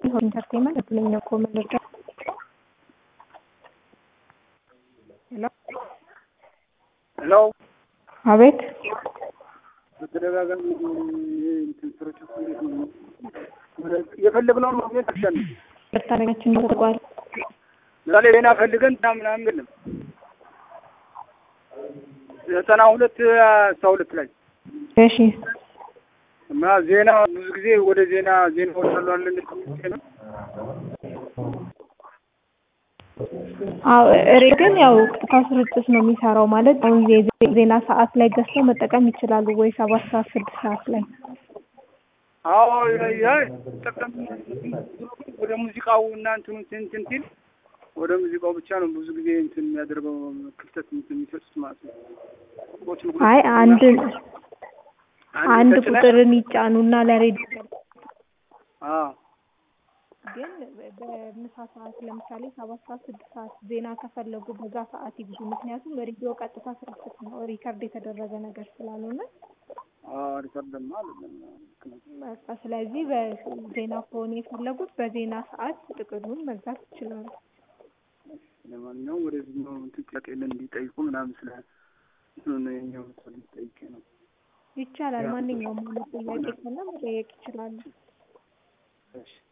ኢንተርቴንመንት እድለኛ እኮ መረጃ ሄሎ ሄሎ አቤት በተደጋጋሚ እንትን ስርጭት እንዴት ነው? የፈለግነውን ማግኘት አልቻልንም። በታሪካችን ተቋል ምሳሌ ዜና ፈልገን ና ምናምን የለም ዘጠና ሁለት አስራ ሁለት ላይ እሺ እና ዜና ብዙ ጊዜ ወደ ዜና ዜና ወዳለዋለን ነው አዎ እሬ ግን ያው ቀጥታ ስርጭት ነው የሚሰራው ማለት አሁን የዜ- ዜና ሰዓት ላይ ገዝተው መጠቀም ይችላሉ ወይ ሰባት ሰዓት ስድስት ሰዓት ላይ አዎ ያ ጠቀም ወደ ሙዚቃው እና እንትኑ እንትን ሲል ወደ ሙዚቃው ብቻ ነው ብዙ ጊዜ እንትን የሚያደርገው ክፍተት እንትን የሚሰጡት ማለት ነው። ቁጥሮችን ሁለት አይ አንድ አንድ ተጭነህ- ቁጥርን ይጫኑና ለሬዲዮ አዎ ግን በምሳ ሰዓት ለምሳሌ ሰባት ሰዓት ስድስት ሰዓት ዜና ከፈለጉ በዛ ሰዓት ይግዙ። ምክንያቱም ሬዲዮ ቀጥታ ስርጭት ነው ሪከርድ የተደረገ ነገር ስላልሆነ አዎ ሪከርድማ አይደለም ልክ ነው። በቃ ስለዚህ በዜና ከሆነ የፈለጉት በዜና ሰዓት ጥቅሉን መግዛት ይችላሉ። ለማንኛውም ወደዚህ ነው እንትን ጥያቄ እንዲጠይቁ ምናምን ስለ እንትኑ ነው የኛው ሰው ሊጠይቅ ነው። ይቻላል። ማንኛውም አይነት ጥያቄ ካለ መጠየቅ ይችላሉ። እሺ